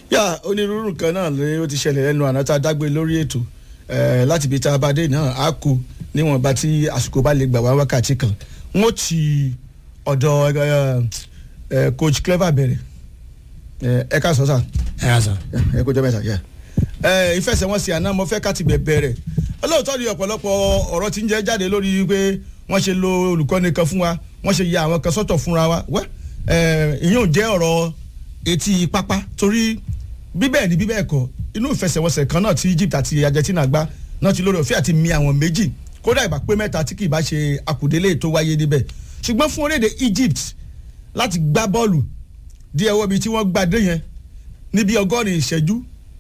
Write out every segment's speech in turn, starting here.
yà onírúurú nǹkan náà ló ti ṣẹlẹ̀ lẹ́nu àná tá a dágbé lórí ètò eh, láti ibi tá a bá dé náà á kú níwọ̀nba tí àsìkò bá lè gbà wá wákàtí kan wọ́n ti ọ̀dọ̀ eh, eh, coach clever bẹ̀rẹ̀ Eh, ẹ ká sọ sà ẹ yà sàn. ẹ kó jẹ́ mẹ́ta yẹ. ẹ ìfẹsẹ̀wọnsẹ̀ àná mo fẹ́ ká ti bẹ̀ bẹ̀rẹ̀ olóòótọ́ ni ọ̀pọ̀lọpọ̀ ọ̀rọ̀ ti ń jẹ́ jáde lórí pé wọ́n ṣe lo olùkọ́ni kan fún wa wọ́n ṣe ya àwọn kan sọ́tọ̀ fúnra wa wẹ́ ìyẹn ò jẹ́ ọ̀rọ̀ etí pápá torí bíbẹ̀ ni bíbẹ̀ kọ́ inú ìfẹsẹ̀wọnsẹ̀ kan náà tí Egypt àti Argentina gbá náà ti lórí òfin àti mi àwọn méjì kódà ìgbà pé mẹ́ta tí kì í bá ṣe àkùdélé tó wáyé níbẹ̀ ṣùgbọ́n fún orílẹ̀-èdè Egypt láti gbá bọ́ọ̀lù di ẹwọ́ bíi tí wọ́n gbadé yẹn níbi ọgọ́rin ìṣẹ́jú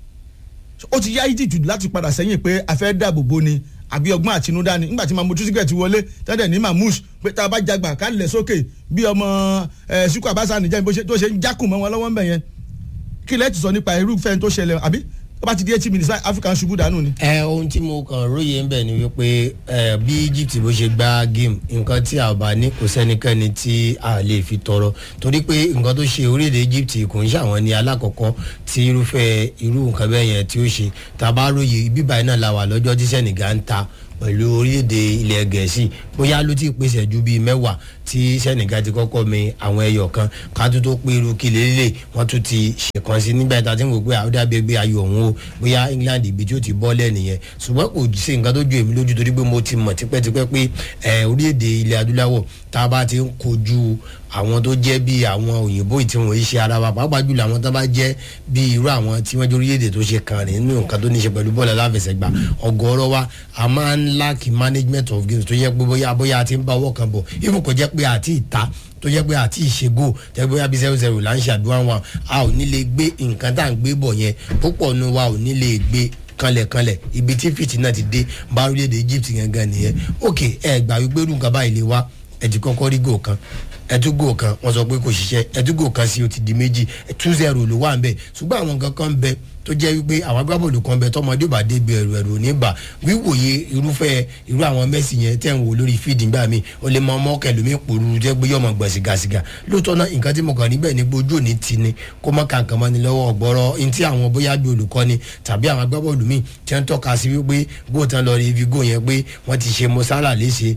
ó ti yá Egypt láti padà sẹ́yìn pé a fẹ́ dáàbò bo ni àbí ọgbọ́n àtinúdá ni nígbà tí mahmoud tusigẹ̀ ti wọlé tẹ́lẹ̀ ní mahmoud pé tá a bá jagbà ká lẹ̀ sókè bí ọmọ ẹ̀ Ṣùkú Àbáṣà nìjẹ́ bó ṣe tó ṣe ń jákùn mọ́ wọn lọ́wọ́ ń bẹ̀ yẹn kí lẹ́ẹ̀ ti sọ nípa irúfẹ́ tó ṣẹlẹ̀ àbí tó bá ti di eighty minutes Africa ń ṣubú dànù ni. ẹ ohun tí mo kàn róye ń bẹ̀ ni wípé ẹ bí Egypt bó ṣe gba game nǹkan tí a bá ní kò sẹ́nikẹ́ni tí a lè fi tọrọ torí pé nǹkan tó ṣe orílẹ̀-èdè Egypt kò ń ṣàwọn ní alákọ̀ọ́kọ́ tí irúfẹ́ irú nǹkan bẹ́ẹ̀ yẹn tí ó ṣe tá a bá róye bíbá iná la wà lọ́jọ́ tí Senegal ń ta pẹ̀lú orílẹ̀-èdè ilẹ̀ gẹ̀ẹ́sì bóyá ló ti pèsè ju bíi mẹ́wàá tí Senegal ti kọ́kọ́ mi àwọn ẹyọ kan ká tó tó pé irú kí lélẹ̀ wọ́n tún ti ṣèkan sí nígbà tá a ti ń wò pé àwọn dàbí ẹgbẹ́ ayò ọ̀hún o bóyá England ibi tí ó ti bọ́ lẹ́nu yẹn ṣùgbọ́n kò sí nǹkan tó ju èmi lójú torí pé mo ti mọ̀ tipẹ́tipẹ́ pé orílẹ̀-èdè ilẹ̀ adúláwọ̀ tá a bá ti ń kojú àwọn tó jẹ́ bíi àwọn òyìnbó tí wọ́n ṣe ara wa pàápàá jùlọ àwọn tó bá jẹ́ bíi irú àwọn tí wọ́n jẹ́ orílẹ̀-èdè tó ṣe kàn rìn nínú nǹkan tó ní ṣe pẹ̀lú bọ́ọ̀lù aláfẹsẹ̀gbá ọ̀gọ̀ọ̀rọ̀ wa a máa ń lack management of games tó yẹ pé bóyá bóyá a ti ń bá ọwọ́ kan bọ̀ even kò jẹ́ pé àti ìta tó jẹ́ pé àti ìṣègò tẹ́ bóyá bí zero zero là ń ṣàdúrà wọn a ò ní lè gbé nǹkan tá à ń gbé bọ̀ yẹn púpọ̀ nu wa ò ní lè gbé kanlẹ̀kanlẹ̀ ibi tí fìtì náà ti dé bá orílẹ̀-èdè Egypt gangan nìyẹn ok ẹ gbà wípé irú nǹkan báyìí lè wá ẹ ti kọ́kọ́ rí gò kan ẹtúgò kan wọ́n sọ pé kò ṣiṣẹ́ ẹtúgò kan sí o ti di méjì two zero ló wà ń bẹ ṣùgbọ́n àwọn nǹkan kan ń bẹ tó jẹ́ wípé àwọn agbábọ́ọ̀lù kan bẹ tọmọdé ò bá débi ẹ̀rù ẹ̀rù ò ní bà wíwòye irúfẹ́ irú àwọn Messi yẹn tẹ̀ ń wò lórí fídì ńgbà mi ó lè mọ ọmọ kẹlòmí pòrúurú jẹ́ pé yọmọ gbọ̀n sìgàsìgà lóòótọ́ náà nǹkan tí mo kàn níbẹ̀ ni gbójú òní ti ni kó mọ́ kàǹkàn mọ́ ni lọ́wọ́ ọ̀gbọ́rọ̀ ní tí àwọn bóyá bí olùkọ́ni tàbí àwọn agbábọ́ọ̀lù míì tí wọ́n tọ́ka sí wípé góòtán lọ rí ibi góò yẹn pé wọ́n ti ṣe mọ́sálà léṣe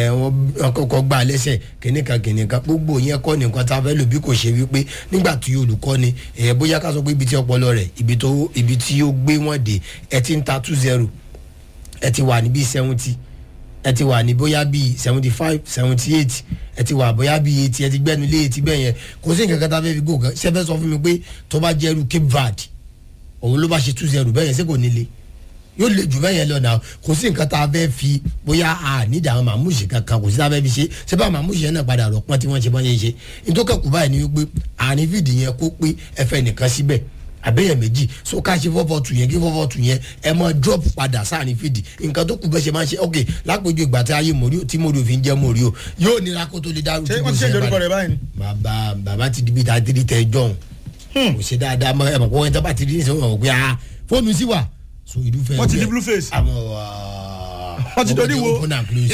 wọ́n kọ́kọ́ gbà lẹ́sẹ̀ kìnìkan kìnìkan gbogbo yẹn kọ́ nìkan tá a fẹ́ lò bí kò ṣe wípé nígbà tí olùkọ́ni bóyá ká sọ pé ibi tí ọpọlọ rẹ̀ ibi tó ibi tí ó gbé wọn dé ẹ ti ń ta two zero ẹ ti wà ní bíi seventy ẹ ti wà ní bóyá bíi seventy five seventy eight ẹ ti wà bóyá bíi eighty ẹ ti gbẹnu lé eighty bẹ́ẹ̀ yẹn kò sí nǹkan kan tá a fẹ́ fi gò kan ṣe fẹ́ sọ fún mi pé tó bá jẹ́rú Cape Verde òun ló bá ṣe two zero bẹ́ẹ̀ yẹn ṣé kò ní le yóò le jù bẹ́ẹ̀ yẹn lọ náà kò sí nǹkan tá a fẹ́ fi bóyá a nídìí àwọn màmúṣe kankan kò sí tá a fẹ́ fi ṣe ṣé bá màmúṣe yẹn náà padà rọ̀ pọ́n tí wọ́n ṣe bọ́n ṣe ṣe nítorí kù báyìí ni wípé àárín fìdí yẹn kó pé ẹ fẹ́ nìkan síbẹ̀ àbẹ̀yẹ̀ méjì so ká ṣe fọ́fọ́ tù yẹn kí fọ́fọ́ tù yẹn ẹ mọ drop padà sáàrin fìdí nǹkan tó kù bẹ́ẹ̀ ṣe máa ń ṣe ok lápèjú ìgbà tí ayé mòrí tí mòrí òfin jẹ́ mòrí o yóò nira kó tó lè dárú ṣé wọ́n ti ṣe ìjọba rẹ̀ báyìí. bàbá bàbá ti di bí ta tiri tẹ jọ̀hún kò ṣe dáadáa mọ ẹ mọ̀ pé wọ́n ti bá ti di ní sọ́wọ́n pé ah fóònù sí wa so ìdúfẹ́ wọ́n ti di blue face. àmọ́ wọ́n ti dodi wo. open and close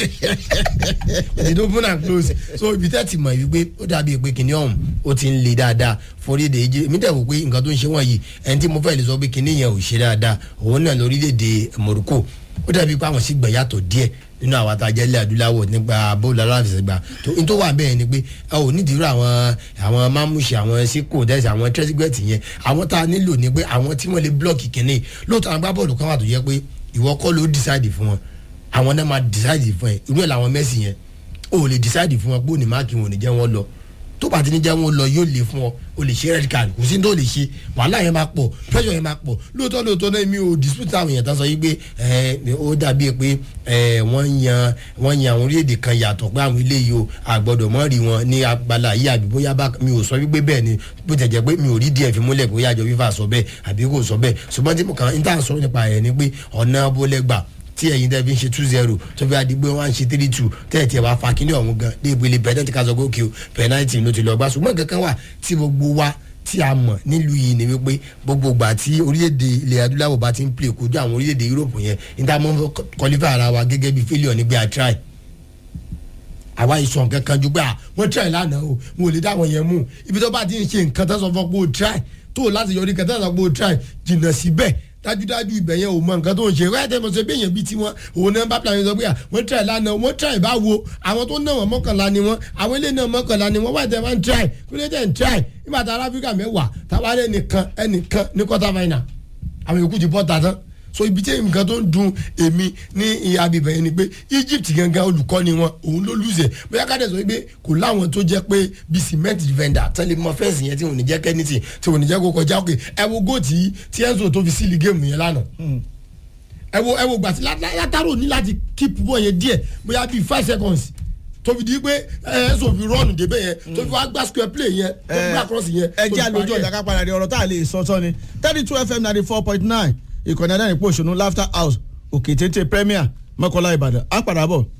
wọ́n ti open and close so ibi tẹ́ ti mọ̀ wípé ó dàbí pé kìnìún ọ̀hún ó ti ń le dáadáa forílẹ̀ èjì èmi tẹ̀ wò pé nǹkan tó ń ṣe wọ̀nyí ẹni tí mo fẹ́ lè sọ pé kìnìún yẹn ò ṣe dáadáa òun náà lórílẹ̀‐èdè Morocco ó dàbí pé àwọn sì gbẹ̀ yàtọ̀ díẹ̀ nínú àwọn àtàjẹ́ ilẹ̀ adúláwọ̀ nípa bóòlù aláfẹsẹ̀gbà tó n tó wà bẹ́ẹ̀ ni pé ẹ ò nídìí rú àwọn àwọn mámúṣe àwọn síkò dẹ́sẹ̀ àwọn tẹ́sígbẹ̀tì yẹn àwọn tá a nílò ni pé àwọn tí wọ́n lè blọ́ọ̀kì kìnìún lóòótọ́ àwọn agbábọ́ọ̀lù kan wà tó yẹ pé ìwọ kọ́ ló decide fún wọn àwọn náà máa decide fún ẹ irú ẹ̀ làwọn Messi yẹn o lè decide fún wọn pé òní máàkì wọn ò ní jẹ́ wọn lọ tó bá ti ní jẹ́ wọn lọ yóò lè fún ọ o lè ṣe red card kò sí ní tó lè ṣe wàhálà yẹn máa pọ̀ pressure yẹn máa pọ̀ lóòótọ́ lóòótọ́ náà mi ò dispute àwọn èèyàn tán sọ yìí pé ẹ ó dàbí pé ẹ wọ́n yan wọ́n yan àwọn orílẹ̀-èdè kan yàtọ̀ pé àwọn eléyìí o àgbọ̀dọ̀ mọ́ rí wọn ní abala yìí àbí bóyá bá mi ò sọ wípé bẹ́ẹ̀ ni bó tẹ̀ jẹ́ pé mi ò rí díẹ̀ fi múlẹ̀ bóyá àjọ fífa sọ bẹ́ẹ̀ àbí kò sọ bẹ́ẹ̀ ṣùgbọ́n tí mo kàn ń tà sọ nípa ẹ̀ ni pé ọ̀nà bólẹ́gbà tí ẹ̀yin tẹ́ fi ń ṣe two zero tó fi àdìgbò wọn ṣe three two tẹ́ ẹ̀ tiẹ̀ wá fa kíní ọ̀hún gan dé ìpele pẹ̀lẹ́tì ká sọ pé òkè o pẹ̀lẹ́tì ló ti lọ gbà ṣùgbọ́n kankan wà tí gbogbo wa tí a mọ̀ nílùú yìí ni wípé gbogbo ìgbà tí orílẹ̀-èdè ilẹ̀ adúláwọ̀ bá ti ń play kojú àwọn orílẹ̀-èdè Europe yẹn níta mọ́ kọlífà ara wa gẹ́gẹ́ bí failure nígbà a try àwa ìsọ̀ nǹkan kan ju pé à wọ́n try lánàá o wọn ò lè dá àwọn yẹn mú ibi tó bá ti ń ṣe nǹkan tó sọ fún pé o try tó láti yọrí kẹtà àgbò try jìnnà síbẹ̀ dájúdájú ibẹ̀ yẹn ò mọ nǹkan tó ń ṣe wáyé tẹ́ mo sọ pé èèyàn bíi tiwọn òun náà bá plan sọ pé wọ́n try lánàá wọ́n try báwo àwọn tó náà wọ́n mọ́kànlá ni wọ́n àwọn ilé náà mọ́kànlá ni wọ́n wáyé tẹ́ máa ń try kí ló dé ń try nígbà tá aráfíríkà mẹ́wàá táwa rẹ̀ nìkan ẹnìkan ní quarter final àwọn yòókù ti bọ́ ta tán so ibi tí nǹkan tó ń dun èmi ní ìhà bíbẹ̀ yẹn ni pé Egypt gangan olùkọ́ni wọn òun ló lùzẹ̀ bóyá ká dẹ̀ sọ pé kò láwọn tó jẹ́ pé bíi cement defender tẹ́lẹ̀ mọ fẹ́ǹsì yẹn tí wọn ò ní jẹ́ kẹ́nìtì tí wọn ò ní jẹ́ kó kọjá òkè ẹ wo góòtì tí Enzo tó fi sílì géèmù yẹn lánàá ẹ wo ẹ wo gbàtí látàrò ní láti keep bọ́ yẹn díẹ̀ bóyá bíi five seconds tó fi di pé Enzo fi rọ́ọ̀nù débẹ̀ yẹn tó fi wá gbá square play yẹn tó fi gbá cross yẹn. ẹ jẹ́ àlejò ọ̀dà ká padà di ọ̀rọ̀ tá a lè sọ tán ni thirty two fm ninety four point nine ìkànnì adánìpọ̀ òṣùnú laughter house òkè téńté premier mọ́kànlá ìbàdàn á padà bọ̀.